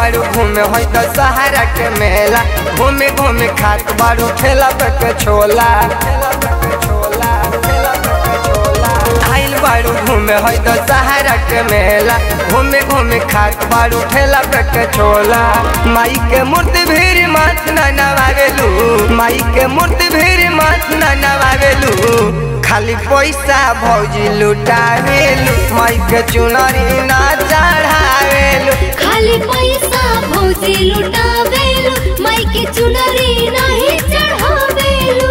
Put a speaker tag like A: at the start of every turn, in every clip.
A: बारू घूमे हो तो सहारा के मेला घूमे घूमे खात बारू ठेला पे के छोला आइल बारू घूमे हो तो सहारा के मेला घूमे घूमे खात बारू ठेला पे के छोला माई के मूर्ति भीड़ मत न नवावेलू माई के मूर्ति भीड़ मत न नवावेलू खाली पैसा भौजी लुटावेलू माई के चुनरी ना चढ़ावेलू
B: खाली पैसा भौजी लुटावेलु माई के चुनरी नाही चढ़ावेलु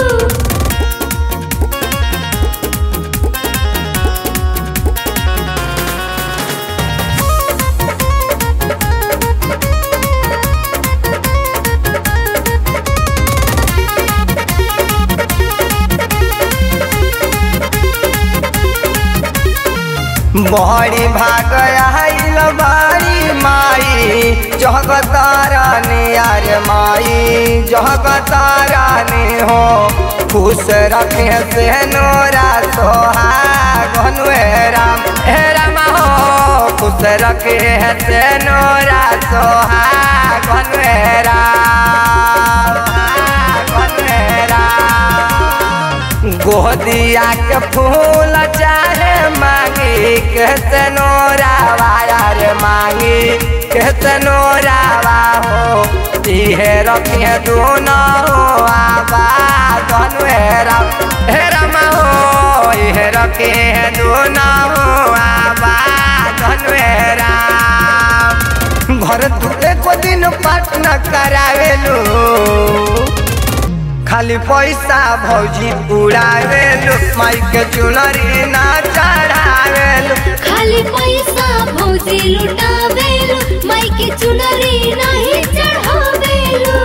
A: बहरी भाग आइल बारी माई जगतारानी यार माई जगतारानी हो खुश रखे से नोरा सोहागन हे राम हे राम हो खुश रखे से नोरा सोहागन हे राम सोहागन हे राम गोदिया के फूल चाहे मांगी कैसे नोरावा यार मांगी कैसे नोरावा हो इहे रखिए दोनों आबा धनु हेरा हेरा हो इहे रखिए दोनों आबा धनु हेरा घर तू एको दिन पाठ न करावेलू खाली पैसा भौजी उड़ावेलू माई के चुनरी ना चढ़ावेलू
B: खाली पैसा भौजी लुटावेलु माई के चुनरी नाही चढ़ावेलु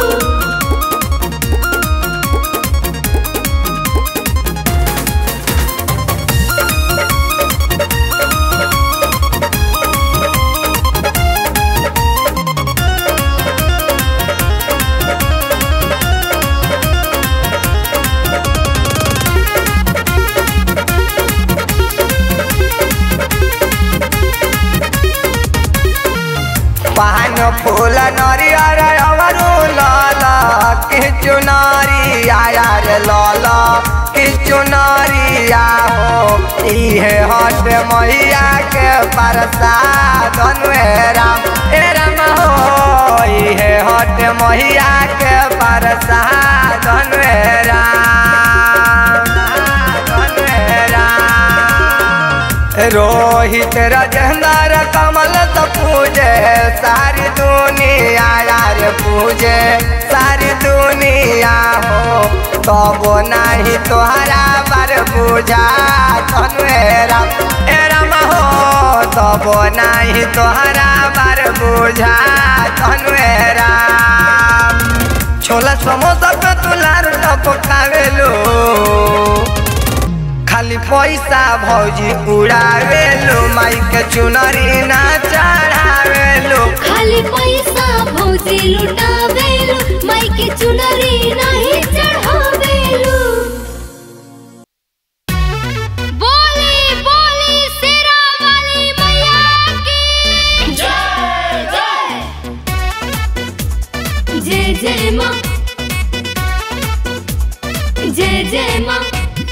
A: पान फूल नरियर अवरु लाल के चुनारी आया रे लाल के चुनारिया हो इहे हट मैया के प्रसाद हे राम हे राम हो इहे हट मैया के प्रसाद हे राम हे राम रोहित राजेंद्र कमल तो पूजे सारी दुनिया यार पूजे सारी दुनिया हो तब नहीं तोहरा बार पूजा तनु राम ए राम हो तब नहीं तोहरा बार पूजा तनु राम छोला समोसा पे तुलार टपकावेलो खाली पैसा भौजी उड़ावेलो माई के चुनरी ना चढ़ावेलो
B: खाली पैसा भौजी लुटावेलु माई के चुनरी नाही चढ़ावेलु बोली बोली शेरा वाली मैया की जय जय माँ जय जय माँ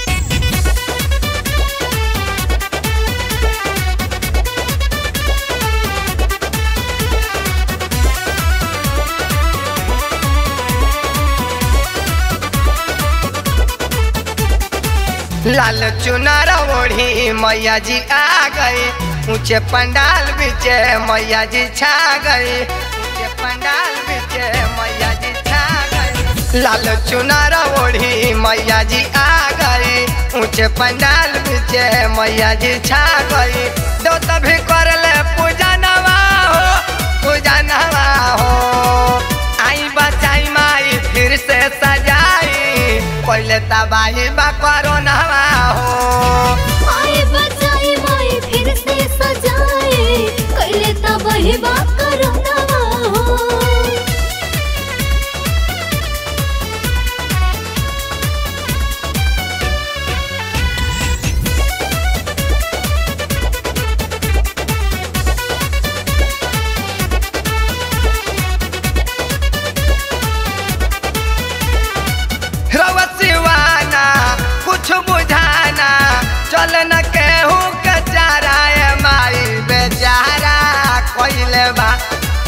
A: लाल चुनार ओढ़ी मैया जी आ गए ऊंचे पंडाल बिचे मैया जी छा गए ऊंचे पंडाल बिचे मैया जी छा गए लाल चुनार ओढ़ी मैया जी आ गए ऊंचे पंडाल बिचे मैया जी छा गई दो तभी कर ले पूजा नवा हो पूजा नवा हो आई बचाई माई फिर से सजाई पहले तबाही बा कोरोनावा हो
B: आए बचाई माई फिर से सजाए कैले तब बा करोनावा हो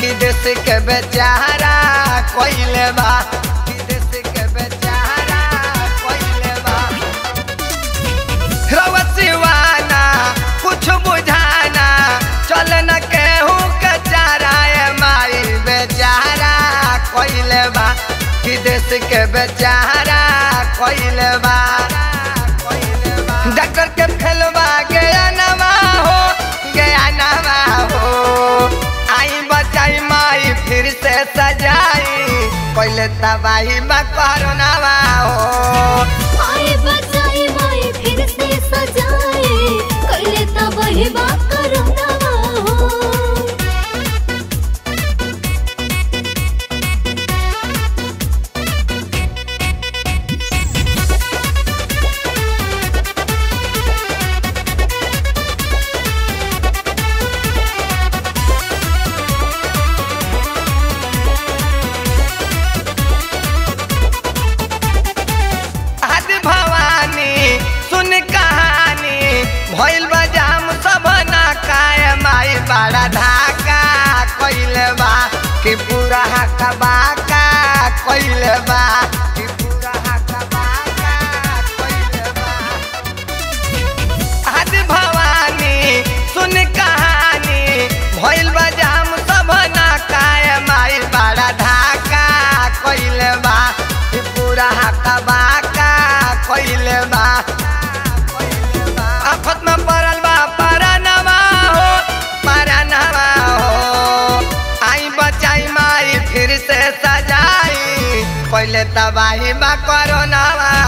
A: विदेश के बेचारा कोइले बा विदेश के बेचारा कोइले बा रवा सिवाना कुछ बुझाना चल न केहू के चारा ए माई बेचारा कोइले बा विदेश के बेचारा कोइले बा डॉक्टर के फेलवा गया नवा हो गया नवा हो आई बचाई माई फिर से सजाई पहले तबाही बा कोरोनावा हो
B: आई बचाई माई फिर से सजाए कैले तबाही बा करोनावा हो
A: आदि भवानी सुन कहानी भइल बजाम सब ना काय माई बड़ा धाका कइले बा कि पूरा हका बाका कइले बा कि पूरा हका बाका कइले बा आदि भवानी सुन कहानी भइल बजाम सब ना काय माई बड़ा धाका कइले बा कि पूरा हका बाका कइले बा आफत में पड़ल बा परानवा हो परानवा हो आई बचाई माई फिर से सजाई पहले तबाही बा कोरोनावा